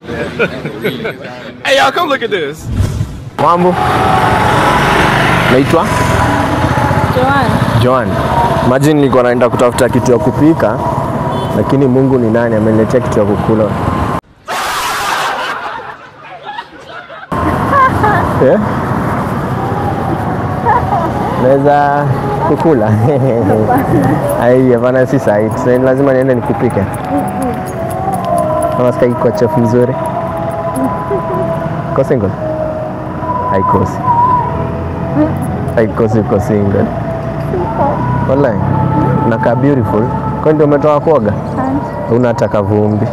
Hey, y'all, come look at this. Mambo. Naitwa Joan, Joan. Imagine nilikuwa naenda kutafuta kitu ya kupika, lakini Mungu ni nani ameniletea kitu ya kukula. Eh? Naweza kukula? Ai, hapana, si sahi. Sasa lazima niende nikupike. Kama sikai kwa chef mzuri. Ko single? Haikosi. Haikosi uko single. Wallahi. Unakaa beautiful. Kwa ndio umetoka kuoga? Una hata kavumbi.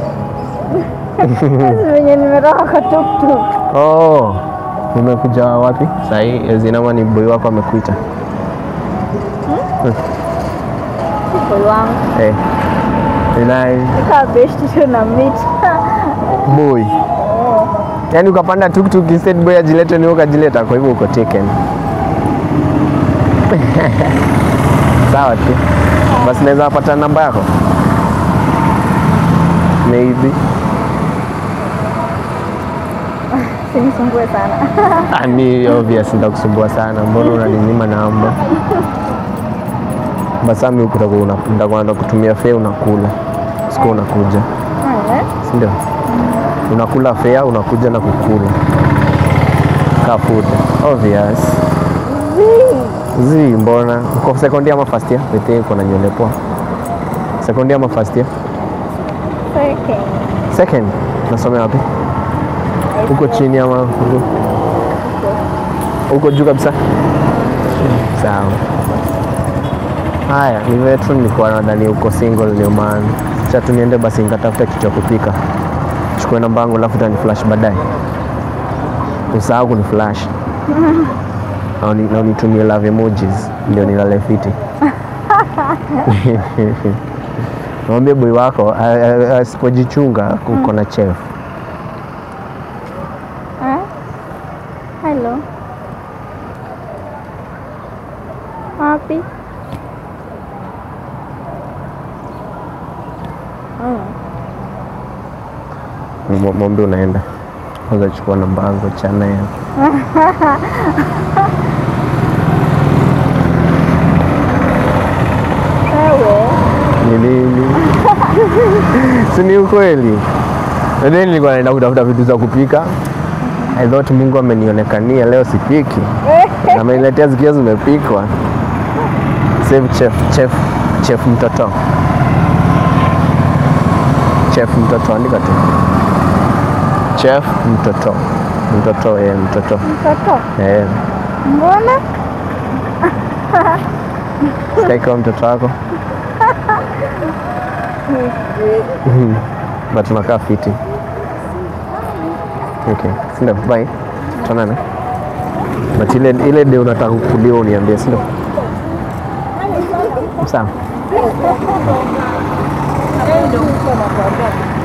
venye nimetoka kwa tuktuk. Oh. Umekuja wapi? Sahi zinama ni boy wako amekuita. Boy wangu Eh. Ni nani? kaa beshti tu na meet Boy. Yaani ukapanda tuktuk instead boy ajilete ni wewe ukajileta kwa hivyo uko taken. Sawa tu. Basi naweza pata namba yako? Maybe. sinisumbue sana. Ah, ni obvious nitakusumbua sana. Mbona unaninyima namba? Basi mimi ukitakuwa unaenda kutumia fare unakula. Siku unakuja. Eh, Si ndio? Unakula fare unakuja na kukula. Ka food. Obvious. zii. Zi, mbona uko second year ama first year? Pete uko na nywele poa. Second year ama first year? Second. Second. Nasomea wapi? Uko chini ama uko? Uko juu kabisa? Sawa. Haya, ni vile tu nilikuwa nadhani uko single ndio maana. Acha tu niende basi nikatafuta kitu ya kupika. Chukue namba yangu alafu utani flash baadaye. Usahau kuni flash. Na uni- na unitumie love emojis ndio nilale fiti. Mwambie boy wako a- a- asipojichunga uko na chef. Eh? Hello. Wapi? Mw- Mwambie unaenda. Kwanza chukua namba yangu chana ya. Wewe. Ni nini? si ni ukweli? And then nilikuwa naenda kutafuta vitu za kupika. I thought Mungu amenionekania leo sipiki. Ameniletea zikiwa zimepikwa. Save chef, chef, chef mtoto. Chef mtoto, andika tu. Chef mtoto. Mtoto, eh, mtoto. Mtoto. Eh, Mbona? sikai kama mtoto wako. But tunakaa fiti. Okay, sindio? Bye. Tuonane. But ile ile ndio unataka kukuliwa uniambie, sindio? Sawa.